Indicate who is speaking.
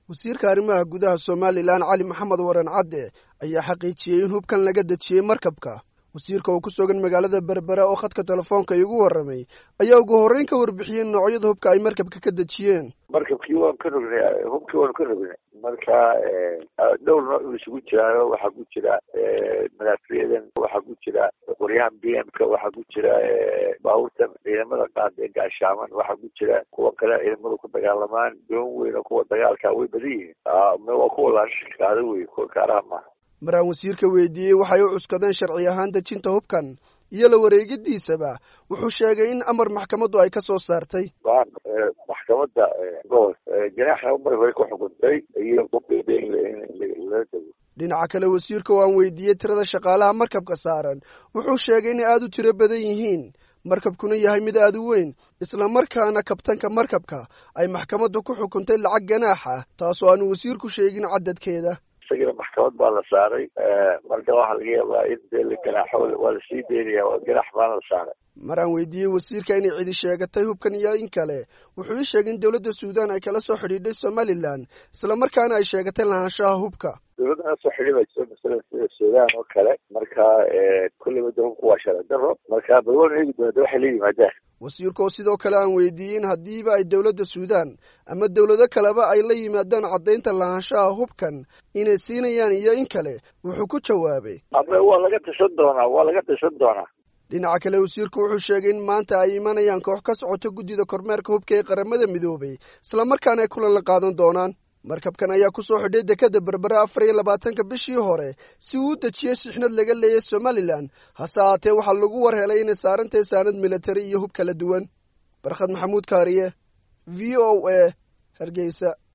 Speaker 1: wasiirka arrimaha gudaha somalilan cali maxamed waran cadde ayaa xaqiijiyey in hubkan laga dejiyey markabka wasiirka oo ku sugan magaalada berbera oo khadka telefoonka igu warramay ayaa ugu horreyn ka warbixiyey noocyada hubka ay markabka ka dejiyeen
Speaker 2: markabkii waan ka rognay hubkii waanu ka rognay marka dhowr nooc uu isugu jiraayo waxaa ku jira madaafiyadan waxaa ku jira qoryahan b m ka waxaa ku jira baabuurtan ciidamada qaada ee gaashaaman waxaa ku jira kuwa kale ciidamadu ku dagaalamaan doon weyn oo kuwa dagaalka way badan yihiin waa kuwa laashikaada wey kuwa kaaraha maaha
Speaker 1: maraan wasiirka weydiiyey waxay u cuskadeen sharci ahaan dejinta hubkan iyo la wareegidiisaba wuxuu sheegay in amar maxkamaddu ay ka soo saartay
Speaker 2: maxkamadda gobol janaaxa umar hore ku xukuntay iyo lala dego
Speaker 1: dhinaca kale wasiirka oo aan weydiiyey tirada shaqaalaha markabka saaran wuxuu sheegay inay aada u tiro badan yihiin markabkuna yahay mid aada u weyn islamarkaana kabtanka markabka ay maxkamaddu ku xukuntay lacag ganaaxa taasoo aanu wasiirku sheegin cadadkeeda
Speaker 2: isagana maxkamad baa la saaray marka waxaa laga yaabaa in dee la ganaaxo waa lasii daynaya ganaax baana la saaray
Speaker 1: mar aan weydiiyey wasiirka inay cidi sheegatay hubkan iyo in kale wuxuu ii sheegay in dowladda suudaan ay kala soo xidhiidhay somalilan islamarkaana ay sheegatay lahaanshaha hubka
Speaker 2: dowladda nala soo xidhiidha jirto masalan sida suudaan oo kale marka kulleyba de hubka waa sharci daro marka bal waanu eegi doona de waxay la yimaadaan
Speaker 1: wasiirka oo sidoo kale aan weydiiyey in haddiiba ay dowladda suudaan ama dowlado kaleba ay la yimaadaan caddaynta lahaanshaha hubkan inay siinayaan iyo in kale wuxuu ku jawaabay
Speaker 2: ama waa laga tashan doonaa waa laga tashan doonaa
Speaker 1: dhinaca kale wasiirku wuxuu sheegay in maanta ay imanayaan koox ka socota guddida kormeerka hubka ee qaramada midoobay islamarkaana ay kulan la qaadan doonaan markabkan ayaa ku soo xidhay dekadda berbera afar iyo labaatanka bishii hore si uu u dejiyey sixnad laga leeyay somalilan hase ahaatee waxaa lagu war helay inay saarantahay saanad militari iyo hub kala duwan barkhad maxamuud kaariye v o a hargeysa